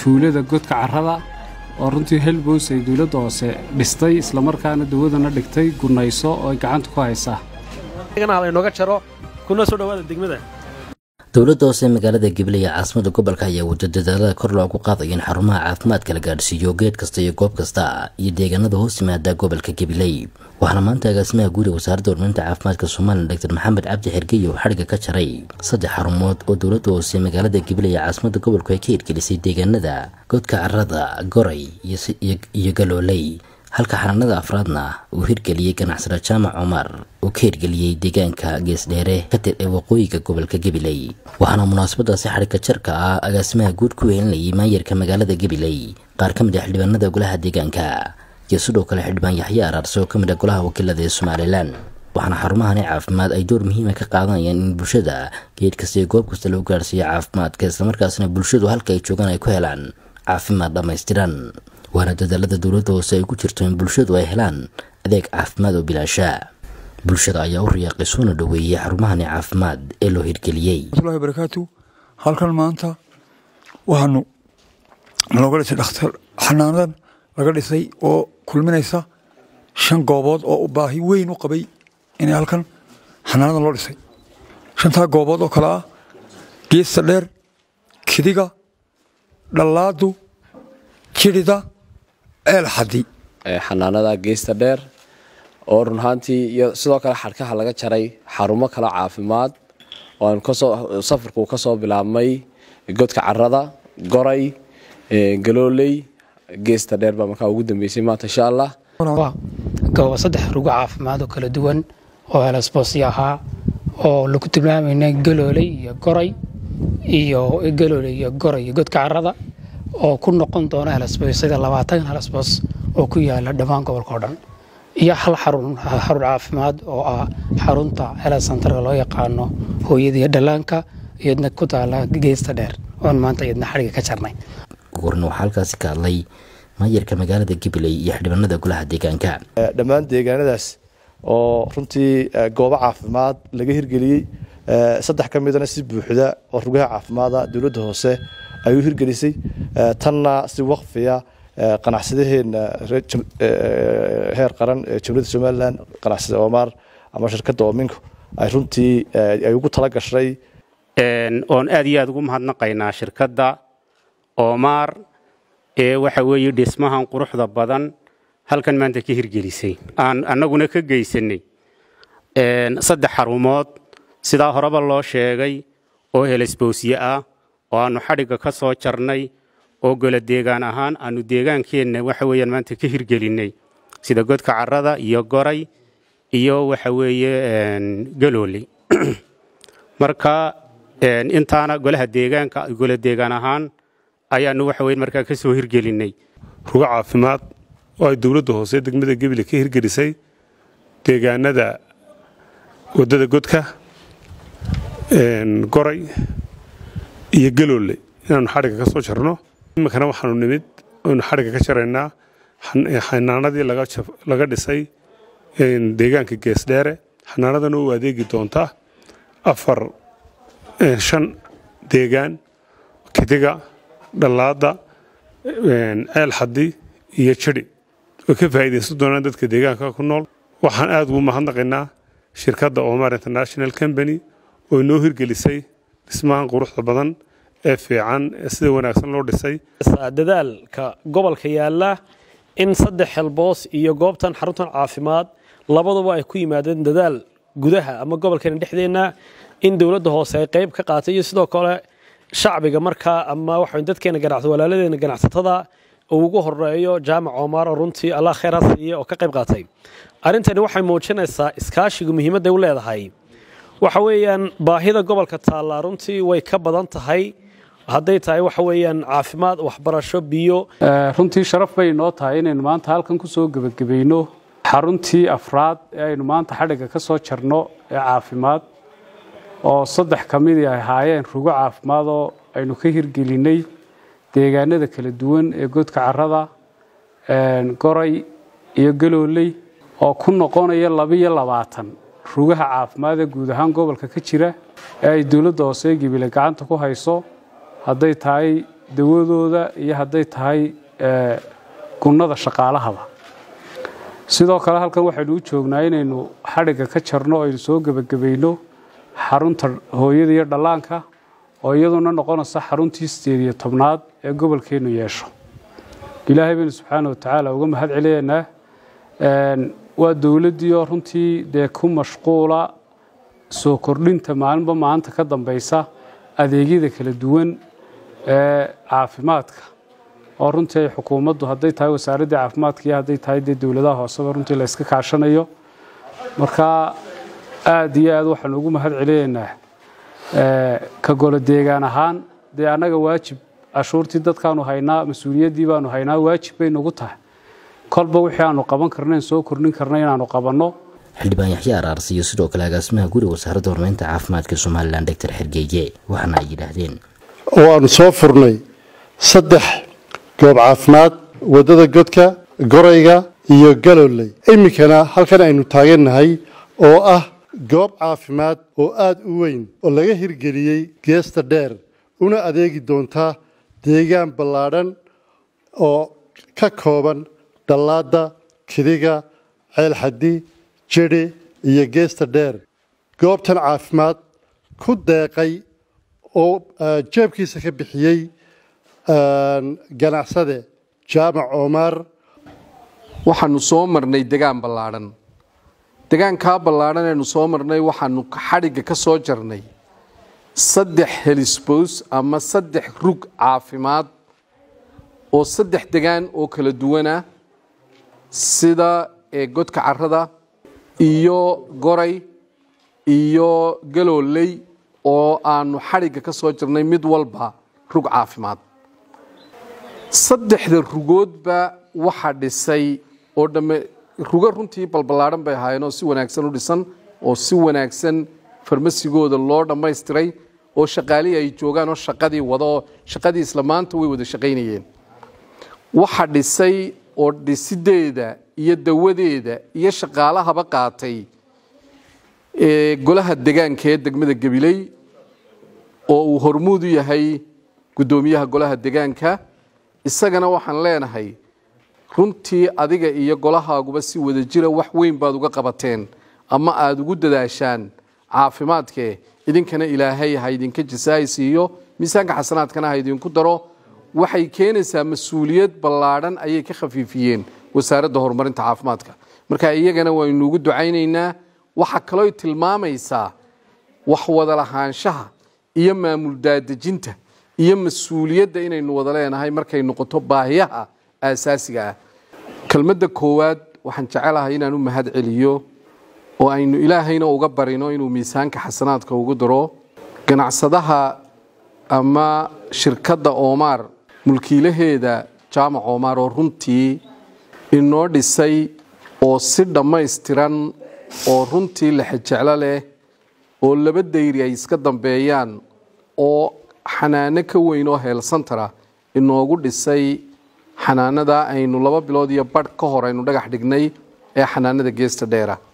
tuulada godka carrada oo runtii helbos ay dowladda hoose dhistay islamarkaana dawadana dhigtay gunayso oo ay gacanta ku haysaa laynooga jaro kuna soo dhawaada degmada dowladda hoose magaalada gabiley ee caasimada gobolka ayaa wado dadaalada kor loogu qaadayo in xarumaha caafimaadka la gaadhsiiyo geed kasta iyo goob kasta iyo deegaanada hoos yimaada gobolka gabiley waxaana maanta agaasimaha guud ee wasaaradda horumarinta caafimaadka somalilan doctor maxamed cabdi xergey oo xadhigga ka jaray saddex xarumood oo dowladda hoose magaalada gabiley ee caasimada gobolku ay ka hirgelisay deegaanada godka carrada goray iyo galooley halka xanaanada afraadna uu hirgeliyey ganacsada jaamac cumar uu ka hirgeliyey deegaanka geesdheere katir ee waqooyiga gobolka gabiley waxaana munaasabadaasi xadhigga jarka ah agaasimaha guud ku weelinayay maayarka magaalada gabiley qaar ka mid ah xildhibaanada golaha deegaanka iyo sidoo kale xildhibaan yaxye araarse oo ka mid ah golaha wakiilada ee somalilan waxaana xarumahani caafimaad ay door muhiima ka qaadanayaan in bulshada geed kasta iyo goob kasta lagu gaarhsiiyo caafimaadka islamarkaasna bulshadu halka ay joogaan ay ku helaan caafimaad dhammaystiran waana dadaalada dowladda hoose ay ku jirto in bulshadu ay helaan adeeg caafimaad oo bilaasha bulshada ayaa u riyaaqay soona dhoweeyey xarumahani caafimaad ee loo hirgeliyey watullahi barakaatu halkan maanta waxaanu looga dhisay dhakhtar xanaanadan laga dhisay oo kulminaysa shan goobood oo baahi weyn u qabay inay halkan xanaanadan loo dhisay shantaa goobood oo kale ah geesta dheer kidiga dhallaadu jirida eelxadi xanaanada geesta dheer oo run ahaantii iyo sidoo kale xadhkaha laga jaray xarumo kale caafimaad oo safarku ka soo bilaabmay godka carada goray galooley geesta dheer baa markaa ugu dambeysay maanta insha allah goobo saddex rugo caafimaad oo kala duwan oo helosboosyo ahaa oo lagu tilmaamayna galooley iyo goray iyo galooley iyo goray iyo godka carada oo ku noqon doona helosboosyada labaatan helosboos oo ku yaala dhammaan gobolka o dhan iyo hal xarun caafimaad oo ah xarunta helasantarka loo yaqaano hooyada iyo dhallaanka iyadna ku taala geesta dheer oon maanta iyadna xadhiga ka jarnay gorna waxaa halkaasi ka hadlay maayarka magaalada gabiley iyo xildhibaanada golaha deegaanka dhammaan deegaanadaas oo runtii goobo caafimaad laga hirgeliyey saddex ka midana si buuxda oo rugaha caafimaada dowladda hoose ay u hirgelisay tanna si waqfiya qanacsadaheena heer qaran ee jamhuuriyadda somalilan qanacsada omar ama shirkadda ominko ay runtii ay ugu tala gashay oon aad iyo aad ugu mahadnaqaynaa shirkadda omar ee waxa weeye dhismahan quruxda badan halkan maanta ka hirgelisay aan annaguna ka geysanay saddex xarumood sidaa horeba loo sheegay oo helesboosye ah oo aannu xadhigga ka soo jarnay oo gola deegaan ahaan aannu deegaankeenna waxa weeyaan maanta ka hirgelinnay sida godka carrada iyo goray iyo waxa weeye galooley marka intaana golaha deegaanka gola deegaan ahaan ayaannu waxa weye markaa ka soo hirgelinnay rugo caafimaad oo ay dowladda hoose degmada gebile ka hirgelisay deegaanada waddada godka goray iyo galoole inaannu xadhigga ka soo jarno iminkana waxaanu nimid aynu xadhigga ka jaraynaa xanaanadii laga dhisay deegaanka geesdheere xanaanadana u adeegi doonta afar shan deegaan kidiga dhallaada ceel xadi iyo jidhi way ka faa'iidaysan doonaan dadka deegaanka ku nool waxaan aad ugu mahadnaqaynaa shirkadda omar international company oo inoo hirgelisay dhismahan quruxda badan ee fiican ee sida wanaagsan loo dhisay dadaalka gobolka yaala in saddex helboos iyo goobtan xaruntan caafimaad labaduba ay ku yimaadeen dadaal gudaha ama gobolkeena dhexdeenna in dowladda hoose ay qayb ka qaatay iyo sidoo kale shacbiga markaa ama waxa dadkeena ganacsa walaaladeena ganacsatada uu ugu horeeyo jaamac omar oo runtii allah khayraa siiye oo ka qayb qaatay arrintani waxay muujinaysaa iskaashigu muhiimadday u leedahay waxa weeyaan baahida gobolka taallaa runtii way ka badan tahay hadday tahay waxa weeyaan caafimaad waxbarasho biyo runtii sharaf bay inoo tahay inaynu maanta halkan ku soo gebagabayno xaruntii afraad ee aynu maanta xadhigga ka soo jarno ee caafimaad oo saddex ka midii ay ahaayeen rugo caafimaad oo aynu ka hirgelinay deegaanada kala duwan ee godka carrada goray iyo galooley oo ku noqonaya labiyo labaatan rugaha caafimaad ee guud ahaan gobolka ka jira ee ay dowladda hoose gibile gacanta ku hayso hadday tahay dawadooda iyo hadday tahay gunnada shaqaalahaba sidoo kale halkan waxaynu u joognaa inaynu xadhigga ka jarno aynu soo gebagabayno xarunta hooyada iyo dhallaanka oo iyaduna noqonaysa xaruntii sideed iyo tobnaad ee gobolkeennu yeesho ilaahay baynu subxaana watacaala uga mahad celiyaynaa waa dowladdii oo runtii dee ku mashquula soo kordhinta maalinba maalinta ka dambaysa adeegyada kala duwan ee caafimaadka oo runtii ay xukuumaddu hadday tahay wasaaraddii caafimaadka iyo hadday tahay dee dowladaha hooseba runtii la yska kaashanayo marka aada iyo aad waxaanu ugu mahad celiyaynaa ka golo deegaan ahaan dee annaga waajib cashuurtii dadkaanu haynaa mas-uuliyaddii baanu haynaa waajib bay nagu tahay kolba wixii aanu qaban karnayn soo kordhin karna inaanu qabanno xildhibaan yaxye araarsi iyo sidoo kale agaasimaha guriga wasaaradda horumarinta caafimaadka somalilan doctor xergeeye waxaana ay yidhaahdeen waanu soo furnay saddex goob caafimaad waddada godka gorayga iyo galooley iminkana halkan aynu taagannahay oo ah goob caafimaad oo aada u weyn oo laga hirgeliyey geesta dheer una adeegi doonta deegaan ballaadhan oo ka kooban dhallaadda kidiga ceelxaddi jedhi iyo geesta dheer goobtan caafimaad ku deeqay oo jeebkiisa ka bixiyey ganacsade jaamac omaar waxaanu soo marnay degaan ballaadhan degaankaa ballaadhan aynu soo marnay waxaanu xadhigga ka soo jarnay saddex helisbos ama saddex rug caafimaad oo saddex degaan oo kala duwana sida godka carada iyo goray iyo galooley oo aanu xadhigga ka soo jirnay mid walba rug caafimaad saddexda rugoodba waxa dhisay oo dhamme rugo runtii balballaadhan bay ahaayeen oo si wanaagsan u dhisan oo si wanaagsan farmasigooda loo dhammaystiray oo shaqaalihii ay joogaan oo shaqadii wada oo shaqadii isla maanta way wada shaqaynayeen waxa dhisay oo dhisideeda iyo dawadeeda iyo shaqaalahaba qaatay golaha degaanka ee degmada gabiley oo uu hormuud u yahay guddoomiyaha golaha degaanka isagana waxaan leenahay runtii adiga iyo golahaaguba si wada jira wax weyn baad uga qabateen ama aada ugu dadaashaan caafimaadkee idinkana ilaahay ha idinka jasaaysiiyo miisaanka xasanaadkana ha idinku daro waxay keenaysaa mas-uuliyad ballaadhan ayay ka khafiifiyeen wasaaradda horumarinta caafimaadka marka iyagana waynu ugu ducaynaynaa waxaa kaloo tilmaamaysaa wax wada lahaanshaha iyo maamul daadejinta iyo mas-uuliyadda inaynu wada leenahay markay noqoto baahiyaha aasaasiga ah kelmadda koowaad waxaan jecelahay inaan u mahad celiyo oo aynu ilaahayna uga barino inuu miisaanka xasanaadka ugu daro ganacsadaha ama shirkadda oomaar mulkiilaheeda jaamac oomaar oo runtii inoo dhisay oo si dhammaystiran oo runtii lexejeclo leh oo laba dayri ay iska dambeeyaan oo xanaano ka weyn oo heelsantara inoogu dhisay xanaanada aynu laba bilood iyo badh ka hor aynu dhagax dhignay ee xanaanada geesta dheera